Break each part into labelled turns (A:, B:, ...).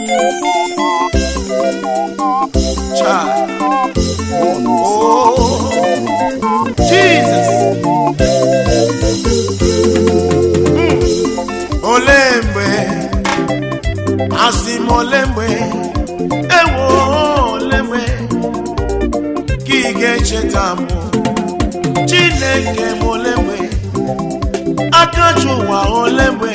A: Child. Oh, Jesus. Mm. Olee mgbe asị m ole mgbe ewo ole mgbe ka ị ga-echeta m Chineke m ole mgbe aka ji ụwa ole mgbe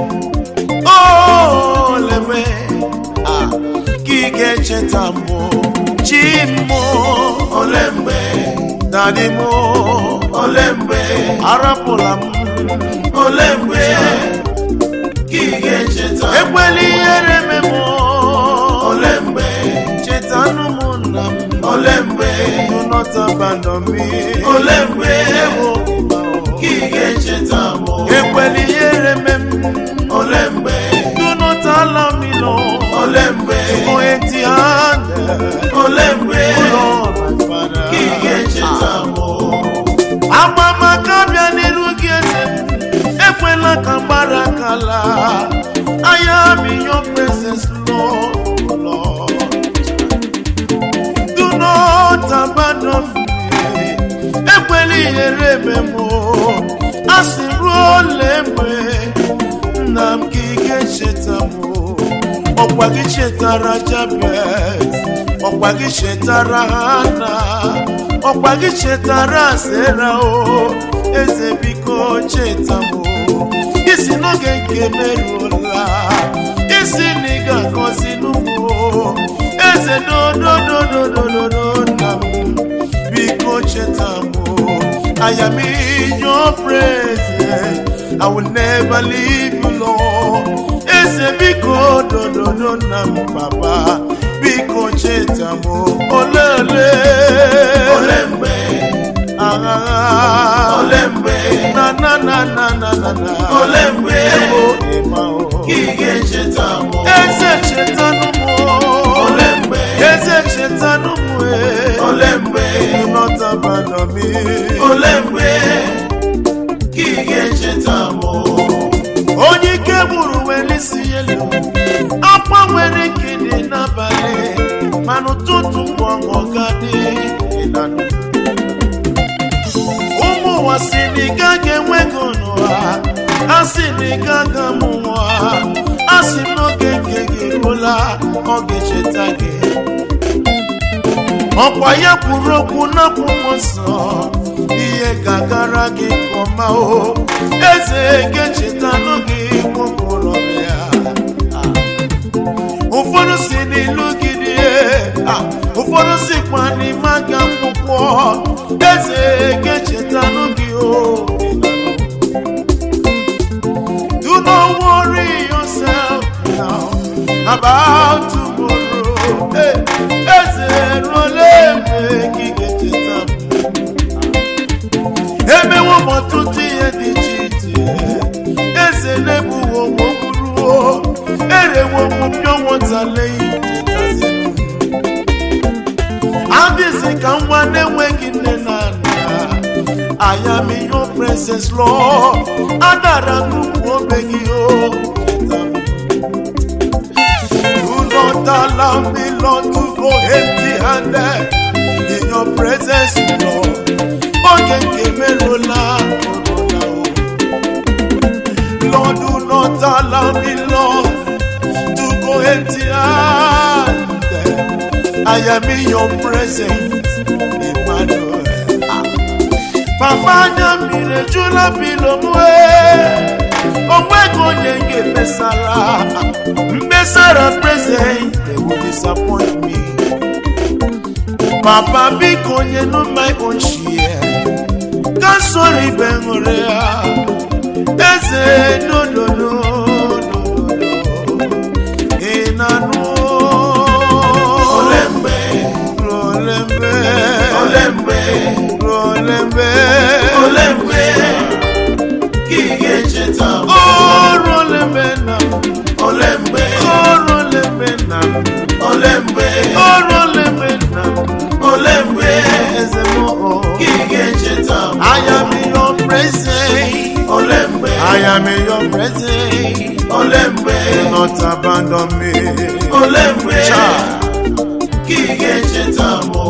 A: ole mgbe ah, ka ị ga-echeta m chi mmụ ole mgbe dadi m ole mgbe arapụla m ole mgbe ka ị ga-echeta ekwela ihere me m ole mgbe chetanụ m nna m ole mgbe do not abandon me ole mgbe ewo ka ị ga-echeta m ekwela ihere me m ole mgbe do not allow me no ole mgbe go empty handed ole mgbe ka ị ga-echeta m agbamaka bịa n'iru gị eze ekwela ka mgbara akala anya m your presence Lord, Lord. do not abandon me ekwela ihere eme m a sị ruo ole mgbe nna m ka ị ga-echeta m ọkwa gị chetara Jabez ọkwa gị chetara Hana ọkwa gị chetara Sera o eze biko cheta m isi n'oge nke meruola isi na ị ga-agọzi n'ugbo eze dododododododo nna m biko cheta m I am in your presence I will never leave you Lord eze biko dododo nna m papa biko cheta m olele ole mgbe agha ole mgbe na na na na na na na ole mgbe ebo ịma o ka ị ga-echeta m eze chetanụ m ole mgbe eze chetanụ m ole mgbe do not abandon me ole mgbe ka ị ga-echeta m onye ike gburu were isi elu akwa nwere ike dị n'abalị mana ụtụtụ mgbe ọṅụ ga-adị ịnanụ ụmụ ụwa si na ị gaghị enwe ego n'ụwa a sị na ị gaghị amụ nwa a sị m n'oge nke gị eruola ọ ga-echeta gị ọkwa ya kwuru okwu n'akwụkwọ nsọ ihe ga-agara gị nke ọma o eze ga-echeta n'oge nwokorobịa ụfọdụ si n'ilu gị dị ụfọdụ sikwa n'ime aga akwụkwọ eze ga-echeta n'oge o Do not worry yourself now about tomorrow. Hey, eze ruola ebe ka ị ga-echeta m. emewo m ọtụtụ ihe dị iche iche eze na-egbuwo nwogburuo erewo m pịọ nwatale ichetaziri adịzi ka nwa na-enweghị nne na nna I am in your presence Lord adara nnukwu obe gị o cheta m. Do not allow me, Lord, to go empty handed in your presence, Lord. Oge nke merụla merụla o. Lord, do not allow me, Lord, to go empty handed. I am in your presence, Emmanuel. Ah. Papa anya mmiri ejula bilo m wee onweghị onye m ga-emesara mmesara present they will disappoint me papa biko nyenu my own share ka soro ibe ṅụrị ya eze nonono ị na-anụ ole mgbe ole mgbe ole mgbe ole mgbe ole mgbe ka ị ga-echeta ọrụ ole mgbe na ole mgbe ọrụ ole mgbe na ole mgbe ọrụ ole mgbe na ole mgbe eze m ka ị ga-echeta I am in your presence ole mgbe I am in your presence ole mgbe do not abandon me ole mgbe ka ị ga-echeta mụ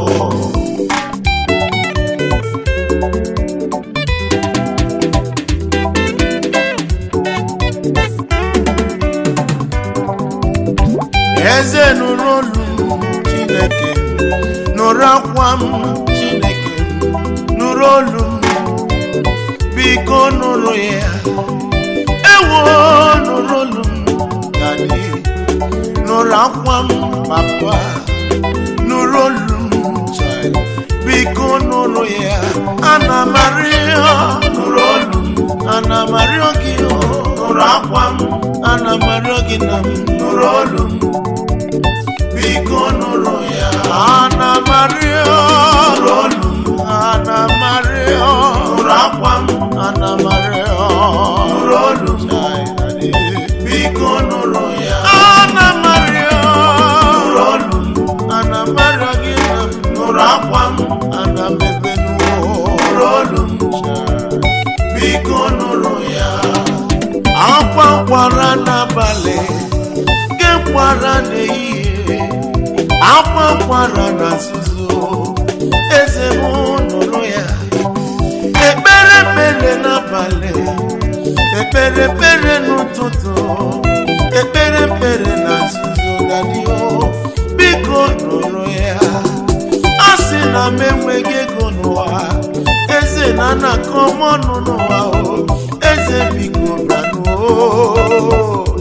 A: eze nụrụ olu m chineke nụrụ akwa m chineke nụrụ olu m biko nụrụ ya ewo nụrụ olu m dadi nụrụ akwa m papa nụrụ olu m child biko nụrụ ya ana m arịọ nụrụ olu m ana m arịọ gị o, nụrụ akwa m ana m arịọ gị na m nụrụ olu m biko nụrụ ya ana m arịọ nụrụ olu m ana m arịọ nụrụ akwa m ana m arịọ nụrụ olu m biko nụrụ ya ana m arịọ nụrụ olu m ana m arịọ gị na m nụrụ akwa m ana m ebe nụrụ olu m biko nụrụ ya akwa kwara n'abalị nke kwara n'ehihie akwa kwara na nzuzo eze m nụrụ ya ekpere ekpere n'abalị ekpere ekpere n'ụtụtụ ekpere ekpere na nzuzo dadio biko nụrụ ya a sị na m enweghị ego n'ụwa eze na anakọ m ọnụ n'ụwa o eze biko bịanụ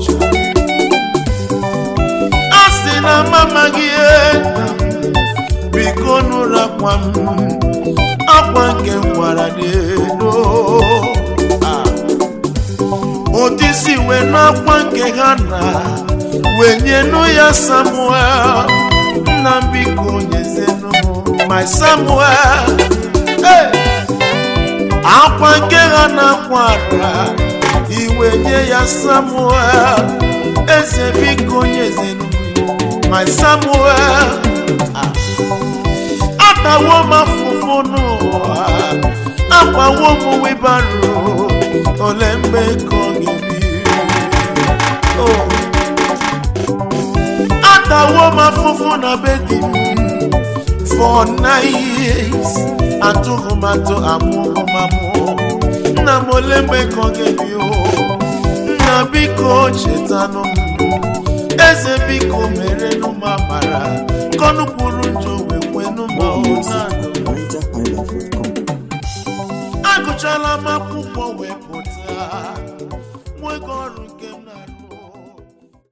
A: a sị na m amaghị ihe biko nụrụ akwa m akwa nke m gwara n'elu Ah. ụdị si wee n'akwa nke ha na wee nyenụ ya samuel nna m biko nyezenụ m my samuel Hey! akwa nke ha na-akwara iwe nye ya samuel eze biko nyezenụ m my samuel Ah. atawo m afụfụ n'ụwa akwawo m wibaro ole mgbe ka ọ ga-ebi Oh. atawo m afụfụ na be di m for nine years atụghị m atụ amụghị m amụ nna m ole mgbe ka ọ ga-ebi o nna biko chetanụ m eze biko merenụ m amara kọnụ kwuru njọ wee kwenụ m ọhụụ na
B: NigerHighlife.com.
A: agụchala m akwụkwọ wee